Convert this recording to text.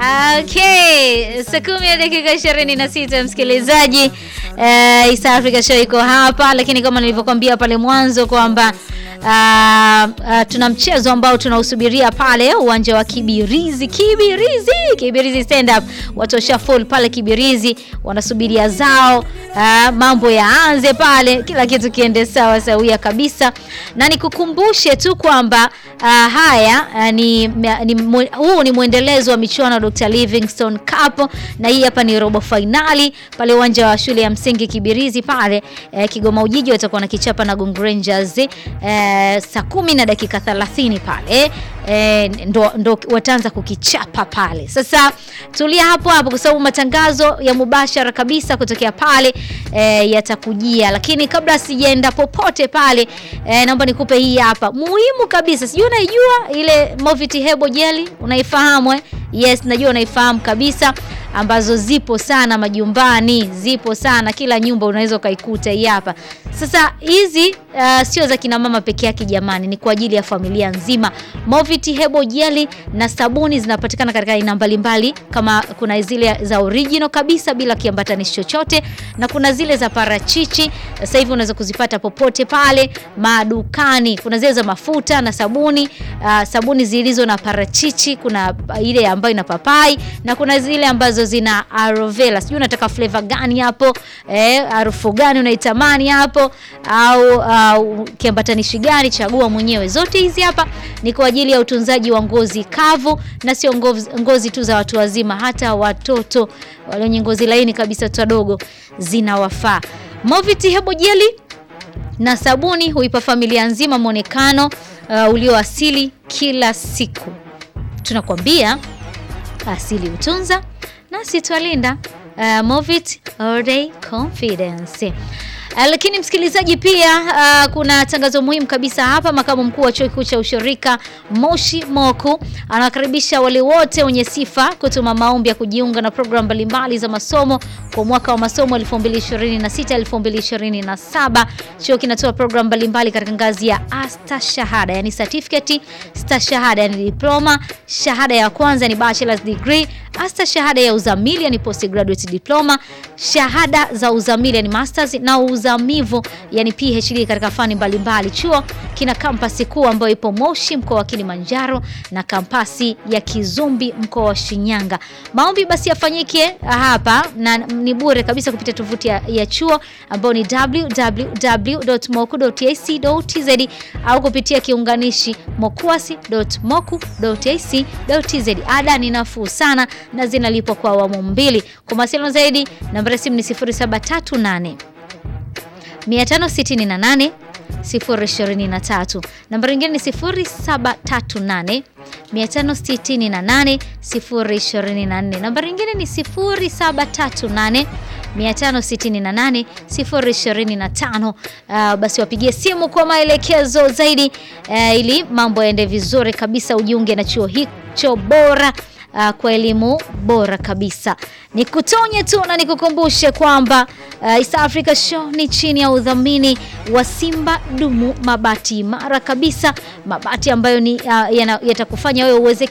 Okay, saa kumi na dakika ishirini na sita msikilizaji. Uh, East Africa Show iko hapa, lakini kama nilivyokuambia pale mwanzo kwamba uh, uh, tuna mchezo ambao tunausubiria pale uwanja wa Kibirizi. Kibirizi, Kibirizi stand up, watu washa full pale Kibirizi, wanasubiria zao uh, mambo yaanze pale, kila kitu kiende sawa sawia kabisa, na nikukumbushe tu kwamba uh, haya uh, ni, ni huu ni mwendelezo wa michuano ya Dr. Livingstone Cup na hii hapa ni robo finali pale uwanja wa shule ya msingi Kibirizi pale eh, Kigoma Ujiji watakuwa na kichapa na Gong Rangers eh, saa kumi na dakika 30 pale eh, ndo, ndo wataanza kukichapa pale. Sasa tulia hapo hapo kwa sababu matangazo ya mubashara kabisa kutokea pale eh, yatakujia, lakini kabla sijaenda popote pale eh, naomba nikupe hii hapa muhimu kabisa. Sijui unaijua ile Moviti Hebo Jelly, unaifahamu eh? Yes, najua unaifahamu kabisa ambazo zipo sana majumbani, zipo sana kila nyumba unaweza ukaikuta hii hapa. Sasa hizi uh, sio za kina mama peke yake jamani, ni kwa ajili ya familia nzima. Moviti Hebo Jelly na sabuni zinapatikana katika aina mbalimbali, kama kuna zile za original kabisa bila kiambatanishi chochote, na kuna zile za parachichi. Sasa hivi unaweza kuzipata popote pale madukani. Kuna zile za mafuta na sabuni uh, sabuni zilizo na parachichi, kuna ile ambayo ina papai na kuna zile ambazo zina aloe vera. Sijui unataka flavor gani hapo, eh, harufu gani unaitamani hapo, au uh, kiambatanishi gani, chagua mwenyewe. Zote hizi hapa ni kwa ajili ya utunzaji wa ngozi kavu, na sio ngozi, ngozi tu za watu wazima, hata watoto wale wenye ngozi laini kabisa, watoto wadogo zinawafaa. Moviti Hebo Jelly na sabuni huipa familia nzima mwonekano uh, ulioasili kila siku. Tunakwambia asili utunza nasi twalinda. Uh, Movit all day confidence. Uh, lakini msikilizaji, pia uh, kuna tangazo muhimu kabisa hapa. Makamu mkuu wa chuo kikuu cha ushirika Moshi Moku anawakaribisha wale wote wenye sifa kutuma maombi ya kujiunga na programu mbalimbali za masomo kwa mwaka wa masomo 2026 2027. Chuo kinatoa programu mbalimbali katika ngazi ya astashahada, yani certificate, stashahada yani diploma, shahada ya kwanza ni bachelor's degree, astashahada ya uzamili yani postgraduate diploma, shahada za uzamili yani masters na uzamivu yani PhD katika fani mbalimbali. Chuo kina kampasi kuu ambayo ipo Moshi mkoa wa Kilimanjaro na kampasi ya Kizumbi mkoa wa Shinyanga. Maombi basi yafanyike hapa na ni bure kabisa kupitia tovuti ya, ya chuo ambayo ni www.moku.ac.tz au kupitia kiunganishi mokuasi.moku.ac.tz. Ada ni nafuu sana na zinalipwa kwa awamu mbili. Kwa mawasiliano zaidi namba ya simu ni 0738 568 023. Namba nyingine ni 0738 568 024. Namba nyingine ni 0738 568 025. Uh, basi wapigie simu kwa maelekezo zaidi uh, ili mambo yaende vizuri kabisa, ujiunge na chuo hicho bora Uh, kwa elimu bora kabisa. Nikutonye tu na nikukumbushe kwamba uh, East Africa Show ni chini ya udhamini wa Simba Dumu, mabati imara kabisa, mabati ambayo ni uh, yatakufanya wewe uweze